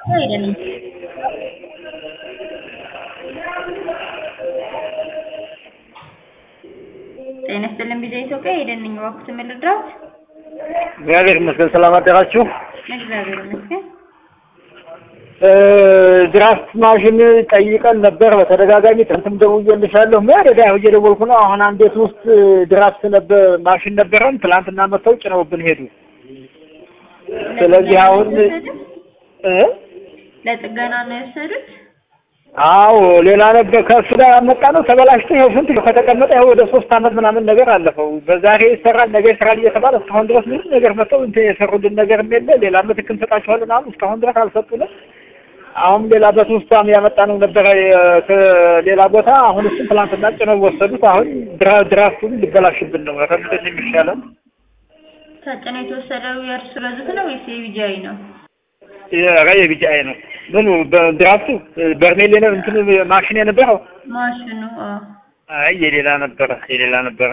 አይደለም። ጤና ይስጥልን ቢዛ ኢትዮጵያ ሄደን ነኝ እባክዎት ምን ልርዳዎት? እግዚአብሔር ይመስገን ሰላም አደራችሁ። እግዚአብሔር ይመስገን። ድራፍት ማሽን ጠይቀን ነበር በተደጋጋሚ ትናንትም ደውዬልሻለሁ። መደዳ ያው እየደወልኩ ነው። አሁን አንድ ቤት ውስጥ ድራፍት ነበር ማሽን ነበረን ትናንትና መጥተው ጭነውብን ሄዱ። ስለዚህ አሁን እ ለጥገና ነው የወሰዱት? አዎ ሌላ ነበር ከእሱ ጋር ያመጣ ነው ተበላሽቶ ይኸው ስንት ከተቀመጠ ይኸው ወደ ሶስት አመት ምናምን ነገር አለፈው። በዛሬ ይሰራል ነገ ይሰራል እየተባለ እስካሁን ድረስ ምንም ነገር መጥተው እንትን የሰሩልን ነገር የለ። ሌላ ምትክ እንሰጣቸዋለን አሉ። እስካሁን ድረስ አልሰጡንም። አሁን ሌላ በሶስቷም ያመጣ ነው ነበረ ከሌላ ቦታ። አሁን እሱም ትላንትና ጭነው ወሰዱት። አሁን ድራ- ድራፍቱን ሊበላሽብን ነው። ኧረ ምንድን ነው የሚሻለን? ተጭኖ የተወሰደው የእርሱ በዙት ነው ወይስ የቢጃይ ነው? ኧረ የቢጫዬ ነው። ምኑ በድራፍቱ በርሜል የነ- እንትኑ ማሽን የነበረው ማሽኑ አዎ። አይ የሌላ ነበረ የሌላ ነበረ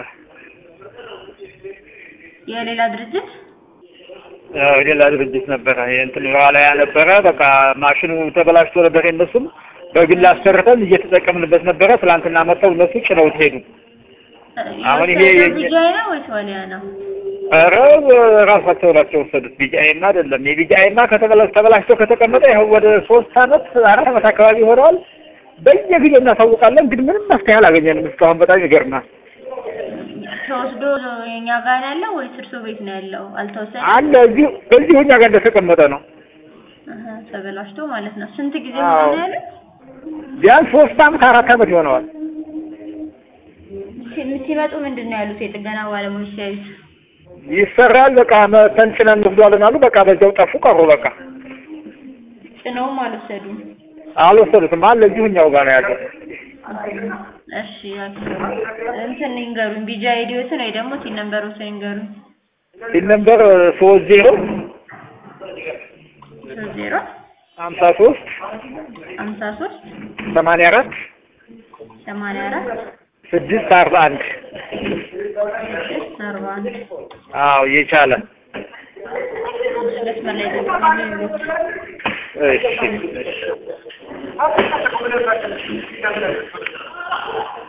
የሌላ ድርጅት አዎ ሌላ ድርጅት ነበረ። እንትን ዋላያ ነበረ። በቃ ማሽኑ ተበላሽቶ ነበር። የእነሱም በግል አሰርተን እየተጠቀምንበት ነበረ። ትላንትና መጥተው እነሱ ጭነውት ሄዱ። አሁን ይሄ የወሰደው የኛ- ቢጃይ ነው ወይስ ዋሊያ ነው? ኧረ ራሳቸው ናቸው የወሰዱት። ቢጃይማ አይደለም። የቢጃይማ ከተበላሽ ተበላሽቶ ከተቀመጠ ይኸው ወደ ሶስት አመት አራት አመት አካባቢ ሆነዋል። በየጊዜው እናሳውቃለን፣ ግን ምንም መፍትሄ አላገኘንም እስካሁን። በጣም ይገርማል። ተወስዶ የኛ ጋር ነው ያለው ወይስ እርሶ ቤት ነው ያለው? አልተወሰደም? አለ እዚሁ እዚሁ እኛ ጋር እንደተቀመጠ ነው። አሀ፣ ተበላሽቶ ማለት ነው። ስንት ጊዜ አዎ። ሆነ ነው ያሉት? ቢያንስ ሶስት አመት አራት አመት ይሆነዋል። ሲ- ሲመጡ ምንድን ነው ያሉት የጥገና ባለሙያዎች ሲያዩት? ይሰራል በቃ መተን ጭነን እንወስዷለን አሉ። በቃ በዚያው ጠፉ ቀሩ። በቃ ጭነውም አልወሰዱም። አልወሰዱትም። አለ እዚሁ እኛው ጋር ነው ያለው። እሺ እንትን ይንገሩኝ፣ ቢጃ አይዲዎትን ወይ ደግሞ ሲል ነምበሮችን ይንገሩኝ። ሲል ነበር ሶስት ዜሮ ሶስት ዜሮ ሀምሳ ሶስት ሀምሳ ሶስት ሰማንያ አራት ሰማንያ አራት ስድስት አርባ አንድ ስድስት አርባ አንድ አዎ የቻለ መስመር ላይ ጠብቁኝ። እሺ